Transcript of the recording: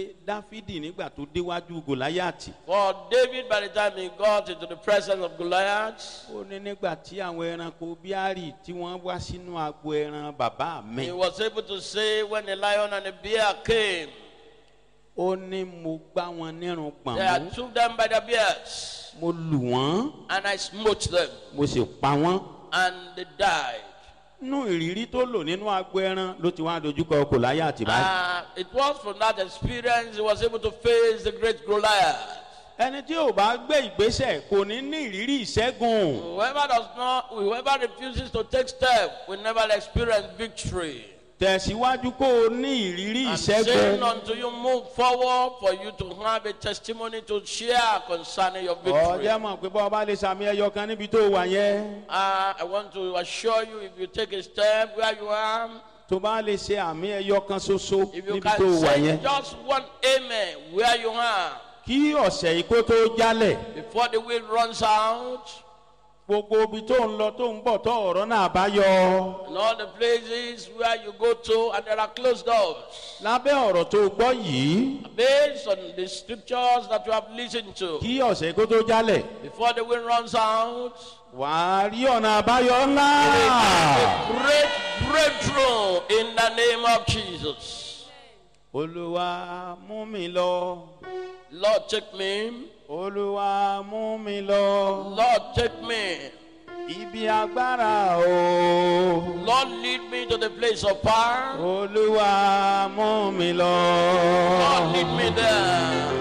dáfídì nígbà tó déwájú gòláyàtì For David, by the time he got into the presence of Goliath, ó ní nígbà tí àwọn ẹranko bíárì tí wọ́n wá sínú agbo ẹran bàbá mi he was able to say, when the lion and the bear came, ó ní mo gbá wọn nírun they pọ̀n I mú took them by the beards, mo lù wọ́n and I smote them, mo sì pa wọ́n. and they died. nínú ìrírí tó lò nínú agbo ẹran ló ti wá dojúkọ gòláyàtì báyìí. Uh, it was from that experience he was able to face the great Goliath. ẹni tí ò bá gbé ìgbésẹ̀ kò ní ní ìrírí ìṣẹ́gun. Whoever does not, whoever refuses to take step will never experience victory. tẹ̀síwájú kó o ní ìrírí I'm saying ìṣẹ́gun. until you move forward for you to have a testimony to share concerning your victory. ọjọ́ mọ̀ pé bọ́ ọba lè sàmì ẹyọ kan níbi tó wà yẹn. Uh, I want to assure you if you take a step where you are, tó bá lè ṣe àmì ẹyọ kan ṣoṣo if you níbi tó can wà say yẹn. just one amen where you are kí ọ̀sẹ̀ yìí kó tó jálẹ̀ before the wind runs out gbogbo ibi tó ń lọ tó ń bọ̀ tó ọ̀rọ̀ náà bá yọ. and all the places where you go to and there are closed doors. lábẹ́ ọ̀rọ̀ tó gbọ́ yìí Based on the scriptures that you have listened to, kí ọ̀sẹ̀ yìí kó tó jálẹ̀ before the wind runs out, wàá rí ọ̀nà àbáyọ ńlá. a great breakthrough in the name of Jesus. olúwa mú mi lọ Lord, take me. olúwa mú mi lọ Lord, take me. ibi agbára o Lord, lead me to the place of power. olúwa mú mi lọ. Lord, lead me there.